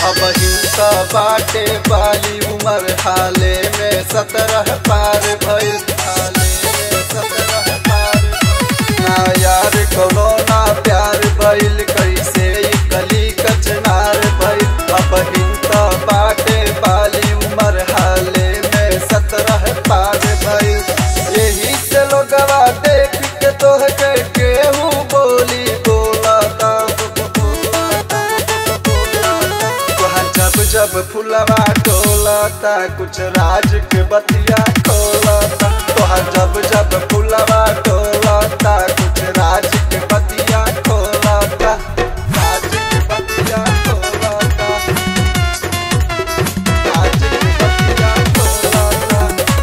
अब हिंसा बाटे वाली उम्र हाले में सत्रह पार भइल हाले में सत्रह पार भइल। ना यार कोनो ना प्यार भइल कैसे ई कली कचनार भइल अब हिंसा बाटे वाली उम्र हाले में सत्रह पार भइल यही से लोगवा देख के तोहके केहू बोली बोलता तोहर जब जब फुलवा डोलता कुछ राज के बतिया खोलता तोहर जब जब फुलवा डोलता कुछ राज के बतिया खोलता राज के बतिया खोलता राज के बतिया खोलता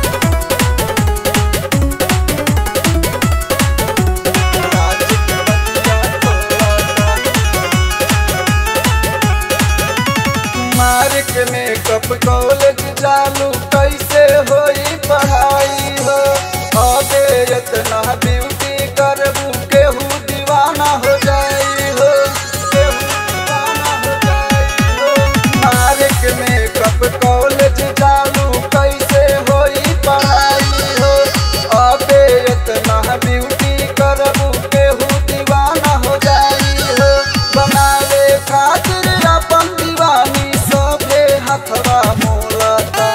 राज के बतिया खोलता मार्क मेकअप कॉलेज चालू कैसे होई पढ़ाई हो अबे इतना ब्यूटी करबू केहू दीवाना हो जाई हो केहू दीवाना हो जाई हो मार्क मेकअप कॉलेज चालू कैसे होई पढ़ाई हो अबे इतना ब्यूटी करबू केहू दीवाना हो जाई हो बनावे खातिर अपन दीवानी सोभे हथवा मोलता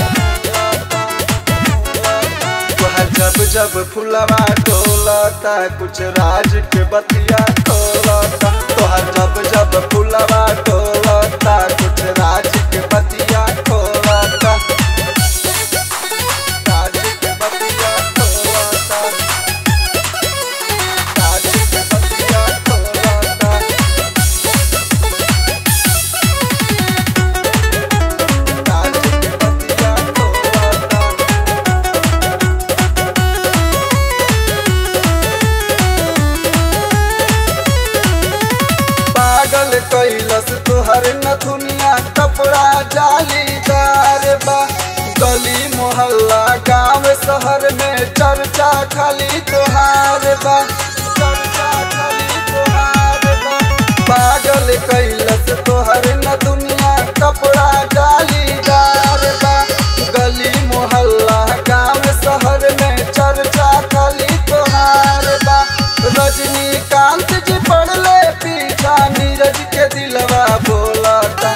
तोहर जब जब फुलवा डोलता कुछ राज के बतिया खोलता तोहर जब जब फुलवा डोलता कुछ राज के बतिया खोलता राज के बतिया खोलता राज के बतिया खोलता राज के बतिया खोलता पागल कैलस तुहर नथुनिया कपड़ा जालीदार बा गली मोहल्ला गांव शहर में चर्चा खाली तुहार बा चर्चा खाली तुहार बा पागल कैलस तुहर नथुनिया कपड़ा जालीदार बा गली मोहल्ला गांव शहर में चर्चा खाली तुहार बा रजनीकांत जी पड़ले पीछा नीरज के दिलवा बोला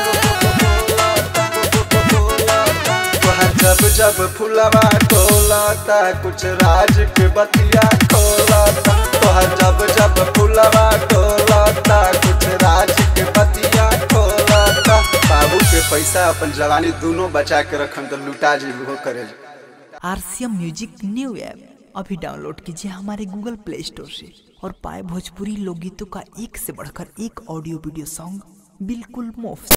जब जब फुलवा टोलाता कुछ राज के बतिया खोलाता तोहर जब जब फुलवा टोलाता कुछ राज के बतिया खोलाता बाबू के पैसा अपन जवानी दोनों बचा के रखन तो लुटा जी हो करे आरसीएम म्यूजिक न्यू ऐप अभी डाउनलोड कीजिए हमारे गूगल प्ले स्टोर से और पाए भोजपुरी लोकगीतों का एक से बढ़कर एक ऑडियो वीडियो सॉन्ग बिल्कुल मुफ्त